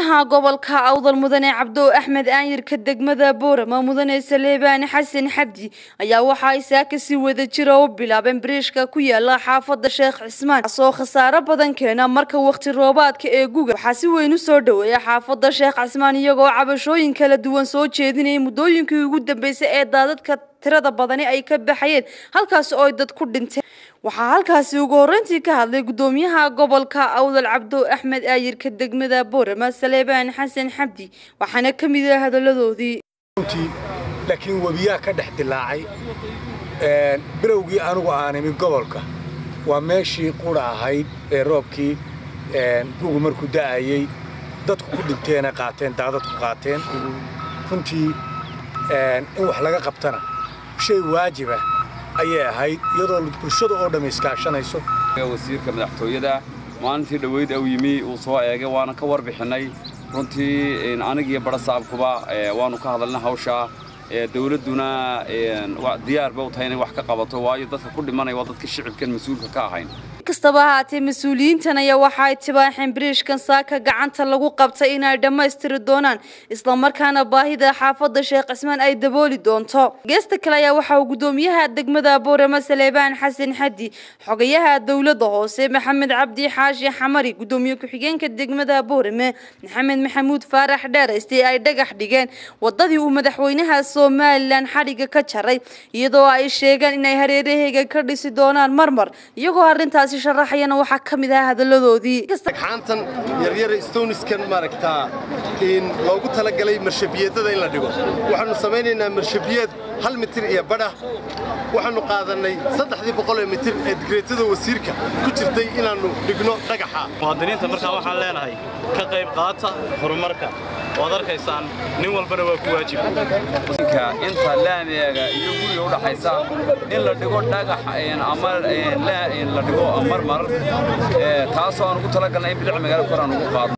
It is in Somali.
gudoomiyaha gobolka awdal mudane cabdo axmed aanyirka degmada boorama mudane saleebaani xasan xabdi ayaa waxa ay saaka si wada jira u bilaabeen bariishka ku yaala xaafada sheekh cismaan kaasoo khasaaro badan keena marka waqti roobaadka ee guga waxaa si weyn u soo dhoweeya xaafada sheekh cismaan iyagoo cabashooyin kala duwan soo jeedinayay muddooyinkii ugu dambeysay ee daadadka tirada badani ay ka baxayeen halkaasi oo ay dad ku dhinteen waxaa halkaasi ugu horreyntii ka hadlay gudoomiyaha gobolka awdal cabdo axmed aayirka degmada boorama saleebaan xasan xabdi waxaana ka mid ah hadaladoodii laakiin webiyaa ka dhex dilaacay bilowgii anugu aan imi gobolka waa meeshii qura ahayd ee roobkii bugu markuu da'ayey dadku ku dhinteena qaateen daadadku qaateen runtii in wax laga qabtana shay waajiba ayay ahayd iyadoo bulshada oo dhamma iskaashanayso wasiirka madaxtooyada maalintii dhoweyd uu yimi uu soo eegay waana ka warbixinnay runtii anigiyo barasaabkuba waannu ka hadalnay hawshaa dawladduna diyaar ba u tahay inay wax ka qabato waayo dadka ku dhimanaya waa dadka shicibkan mas-uulka ka ahayn kastaba ahaatee mas-uuliyiintan ayaa waxa ay tibaaxeen bariishkan saaka gacanta lagu qabtay inay dhammaystiri doonaan islamarkaana baahida xaafada sheekh cismaan ay dabooli doonto geesta kale ayaa waxa uu gudoomiyaha degmada boorama saleebaan xasan xadi xogayaha dowladda hoose maxamed cabdi xaashi xamari gudoomiye ku-xigeenka degmada boorame maxamed maxamuud faarax dheerayste ay dhagax dhigeen wadadii uu madaxweynaha somalilan xadhiga ka jaray iyadoo ay sheegeen inay hareeraheyga ka dhisi doonaan marmar iyagoo arrintaasi sharaxayana waxaa ka mid ahaa hadaladoodii xaantan yaryara stoniskan maaragtaa in loogu talagalay marshabiyadada in la dhigo waxaannu samaynaynaa marshabiyad hal mitir iyo badhah waxaannu qaadannay saddexdii boqol ee mitir ee digreetada wasiirka ku jirtay inaannu dhigno dhagaxa muwaadiniinta markaa waxaan leenahay ka qayb qaata horumarka waad arkaysaan nin walbana waa ku waajib inta laamiga iyo guriga u dhaxaysa in la dhigo dhagax ama la dhigo marmar taasoo aan ugu talagalnay in bilic magaalo koraan ugu qaadno